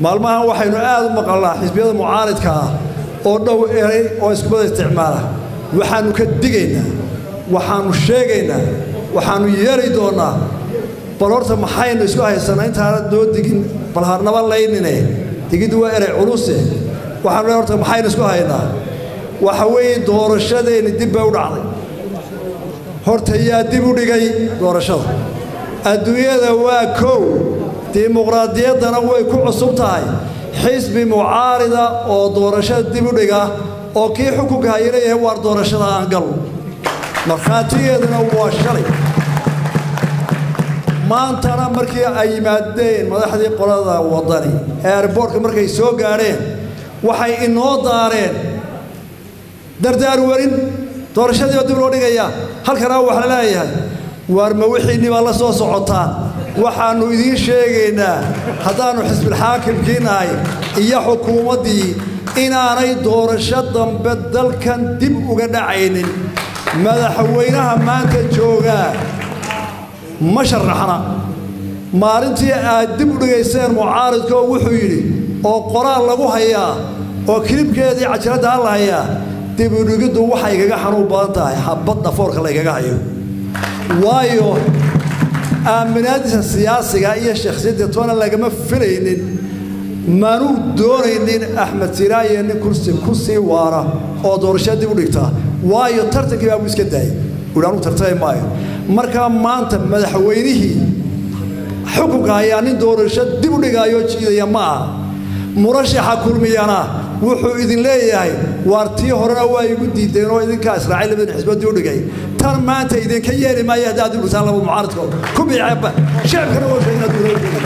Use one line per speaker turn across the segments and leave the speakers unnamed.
maalmahan waxaynu aad u maqalnaa xisbiyada mucaaridka ah oo dhow eray oo iskubada isticmaala waxaannu ka digaynaa waxaannu sheegaynaa waxaannu yeeli doonnaa bal horta maxaynu isku haysanaa intaana noo digin bal harnaba laynine digiddu waa eray culuse waxaanu le horta maxaynu isku haynaa waxa weeye doorashadeenni dib bay u dhacday horta yaa dib u dhigay doorashada adduunyada waa kow dimuqraadiyaddana way ku cusub tahay xisbi mucaarida oo doorashada dib u dhiga oo kii xukunka hayana yahay waar doorashada aan gal markhaatigeeduna waa shalay maantana markii ay yimaadeen madaxdii qolada waddani ee airboortka markay soo gaadheen waxay inoo daareen dardaar warin doorashadii oo dib loo dhigaya halkanaa wax la leeyahay waar ma wixiinni baa la soo socotaan waxaannu idiin sheegaynaa haddaannu xisbilxaakimkii nahay iyo xukuumaddii inaanay doorasho dambe dalkan dib uga dhacaynin madaxweynaha maanta joogaa ma sharaxna maalintii aad dib u dhigayseen mucaaridka oo wuxuu yidhi oo qoraal lagu hayaa oo kilibkeedii cajaladda ha la hayaa dib u dhigiddu waxay igaga xanuun badan tahay xabad dhafoorka laygaga hayo waayo aaminaadiisa siyaasiga iyo shakhsiyadda toona lagama filaynin manuu doonaynin axmed siraaye nin kursi ku sii waara oo doorashada dib u dhigtaa waayo tartankii baa buu iska daayay wuhi anuu tartami maayo markaa maanta madaxweynihii xukunka ayaa nin doorasho dib u dhigaayo jiidaya ma aha murashaxa kulmiyana wuxuu idin leeyahay waar tii horena waa igu diideen oo idinkaa israacay labadin xisbood dib u dhigay tan maanta idinka yeeli maayo haddaad dib dhigtaan laba mucaaradkood ku biiceeba shacabkana waa sheegin hadduu loo dhigay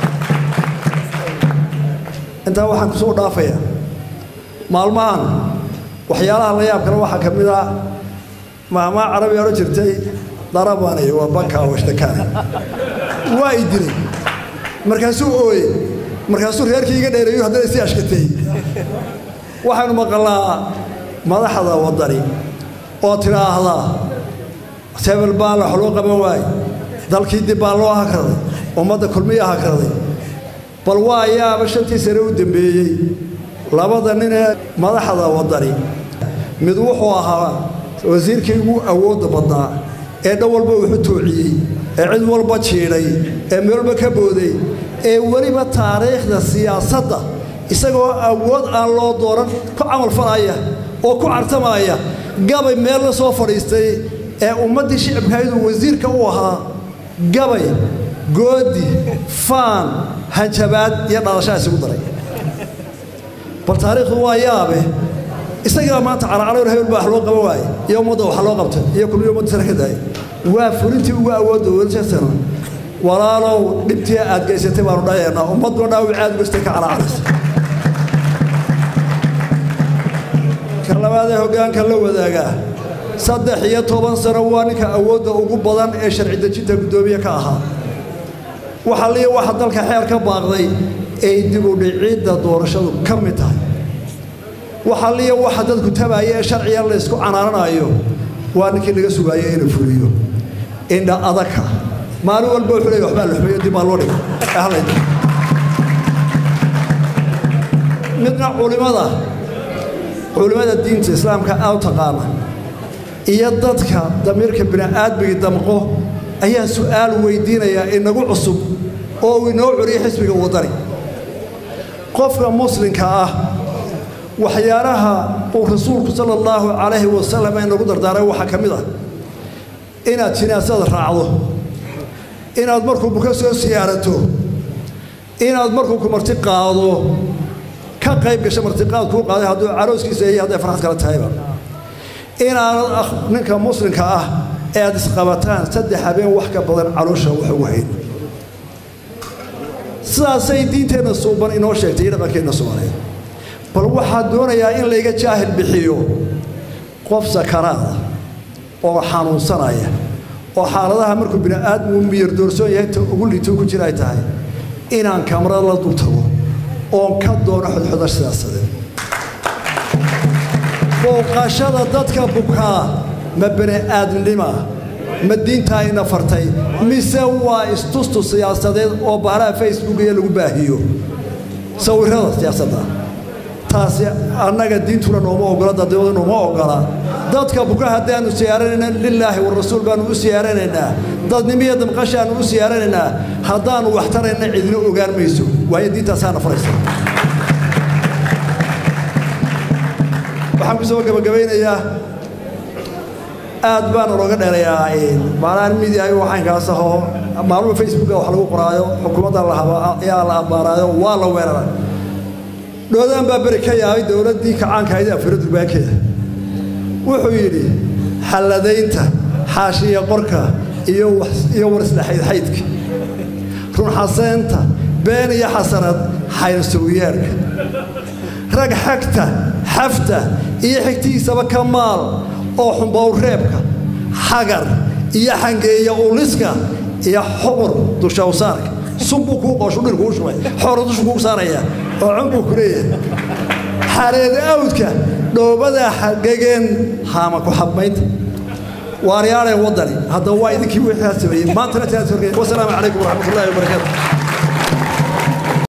intaa waxaan kusoo dhaafayaa maalmahan waxyaalaha la yaab kale waxaa ka mid ah maamaa carabi odhan jirtay darabanay waa banka washtakaana waa i dilay markaasuu ooye markaasuu reerkii iga dheereeyo haddana isi ashkatay waxaynu maqalnaa madaxda waddani oo tidhaahdaa sebel baa wax loo qaban waaye dalkii dib baa loo hakraday ummadda kulmiya hakraday bal waa ayaaba shantii sane u dembeeyey labada nin ee madaxda waddani mid wuxuu ahaa wasiirkii ugu awoodda badnaa ee dhan walba wuxu toociyey ee cid walba jiidhay ee meel walba ka booday ee weliba taariikhda siyaasadda isagoo awood aan loo dooran ku camalfalaya oo ku cartamaya gabay meel la soo fadhiistay ee ummaddii shicibkaydu wasiirka u ahaa gabay goodi faan hanjabaad iyo dhalashaa isugu daray bal taariikhdu waa yaabe isagaa maanta caracaloor hebel baa wax loo qaban waaye iyo ummadda wax loo qabtay iyo kulmiyo ummadda sare ka daayay waa fulintii ugu awoodda welsasana walaalow dhibtii aad geysatay baanu dhayaynaa ummadduna dhaawic aad gostay ka caraacaraysa ka labaad ee hoggaanka la wadaagaa saddex iyo toban sano waa ninka awoodda ugu badan ee sharci dejinta guddoomiye ka ahaa waxa liya waxa dalka xeer ka baaqday ay dib u dhicidda doorashadu ka mid tahay waxa liya waxa dadku tabaaya ee sharciga laysku canaananayo waa ninkii laga sugaayo inuu fuliyo indha adaka maalin walba wuxuu leeyahay waxbaa la xumeeyo dib baa loo dhigay ee halayda midna culimada culimada diinta islaamka aad u taqaana iyo dadka damiirka bini'aadmigii damqo ayaa su'aal weydiinayaa inagu cusub oo uu inoo celiyo xisbiga waddani qofka muslimka ah waxyaalaha uu rasuulku sala allahu calayhi wasalam inagu dardaaray waxaa ka mid ah inaad jinaasada raacdo inaad markuu buka soo siyaarato inaad markuu ku marti qaado ka qayb gasho martiqaad kuu qaaday hadduu carooskiisa iyo hadday farxad kala tahayba inaanad ninka muslimka ah ee aad isqabataan saddex habeen wax ka badan caloosha wax ugu hayn sidaasay diinteenna suuban inoo sheegtay iyo dhaqankeenna soomaaliyeed bal waxaa doonayaa in layga jaahil bixiyo qof sakaraada oo xanuunsanaya oo xaaladaha markuu bini'aadmu miyar doorsoon yahay ta ugu liito ku jira ay tahay inaan kamarada la dul tago oon ka doono xodxoda siyaasadeed booqashada dadka bukaa ma bini'aadnima ma diintaa ina fartay mise waa istustu siyaasadeed oo baaraha facebook iyo lagu baahiyo sawirrada siyaasadda taasi annaga diintuna nooma ogola dadwada nooma ogola dadka buka haddaanu siyaaranayna lilaahi warasuul baanu u siyaaranaynaa dadnimiyo damqashaanu u siyaaranaynaa haddaanu wax tarayna cidina ogaan mayso waayo diintaasaana faraysa waxaan ku soo gabagabaynayaa aad baana looga dheerayaa maalaan midia waxaankaas ahoo maalmuha facebooka wax lagu qoraayo xukuumadda ayaa la ambaaraayo waa la weeraray dhoodaan baa beri ka yaabay dowladdii kacaanka ahayd afiro durbaankeeda wuxuu yidhi xalladaynta xaashiya qorka iyo war isdhexaydxaydka runxaseynta been iyo xasanad xaylsowyeerka rag xagta xafta iyo xigtiisaba ka maal oo xumbowreebka xagar iyo xangeeya uliska iyo xuqur dushawsaarka sunbuu kuu qooshu dhir kuu shubay xoora dushu kuu saaraya oo cun buu ku leeyahay xareeda awdka dhoobada xagageen haama ku xabmaynta waaryaadhay waddani haddaba waa idinkii wixii sameeyey maantana wasalaamu calaykum waraxmatullahi wabarakaatu